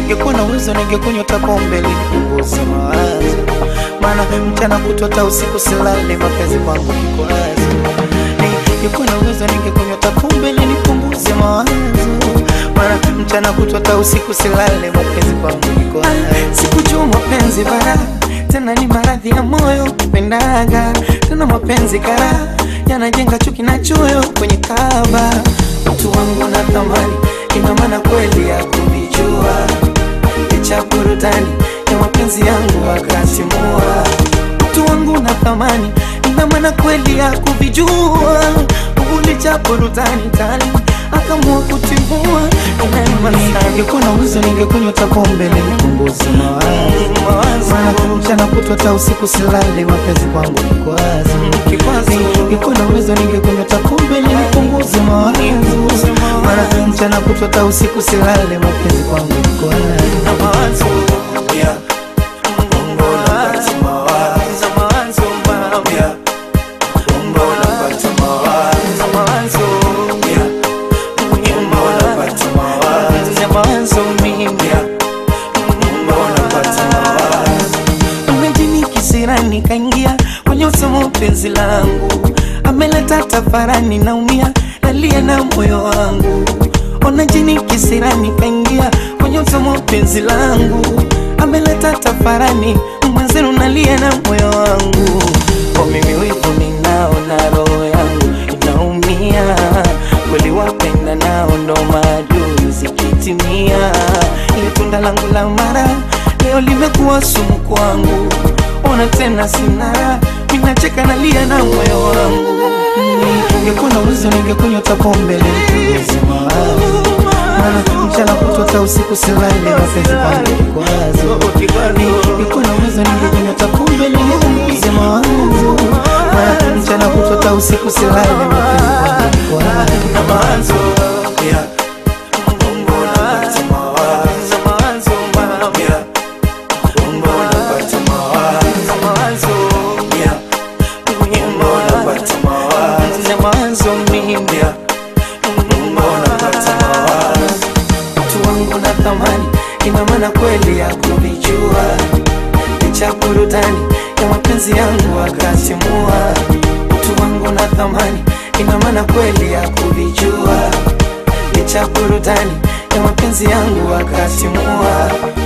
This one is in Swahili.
ningekuwa na uwezo ningekunywa hata pombe ili nipunguze mawazo, maana mchana kutwa hata usiku silale, mapenzi kwangu kikwazo. Ningekuwa na uwezo ningekunywa hata pombe ili nipunguze mawazo, maana mchana kutwa hata usiku silale, mapenzi kwangu kikwazo. Sikujua mapenzi bara tena ni maradhi ya moyo kupendaga tena mapenzi kara yanajenga chuki na choyo kwenye kaba mtu wangu na thamani ina maana kweli ya kuvijua licha burudani ya mapenzi yangu akatimua mtu wangu na thamani ina maana kweli ya kuvijua licha burudani kali akamua kutimua ningekuwa na uwezo ningekunywa hata pombe ili nipunguze mawazo maana mchana kutwa hata usiku silale mapenzi kwangu kikwazo ningekuwa na uwezo ningekunywa hata pombe ili nipunguze mawazo maana mchana kutwa hata usiku silale mapenzi kwangu kikwazo kisirani kaingia kwenye usomo penzi langu ameleta tafarani naumia nalia na moyo wangu ona jini kisirani kaingia kwenye usomo penzi langu ameleta tafarani mwenzenu nalia na moyo wangu kwa mimi wivu ninao na roho yangu inaumia kweli wapenda nao ndo maadui zikitimia ile tunda langu la mara leo limekuwa sumu kwangu ona tena sina minacheka nalia na moyo wangu ningekuwa na uwezo ningekunywa hata pombe nipunguze mawazo maana mchana kutwa hata usiku silale mapenzi kwangu kikwazo ningekuwa na uwezo ningekunywa hata pombe nipunguze mawazo maana mchana kutwa hata usiku silale mapenzi kwangu kikwazo mawazo mimi mtu wangu na thamani ina maana kweli ya kuvijua licha burudani ya mapenzi yangu akatimua mtu wangu na thamani ina maana kweli ya kuvijua licha burudani ya mapenzi yangu akatimua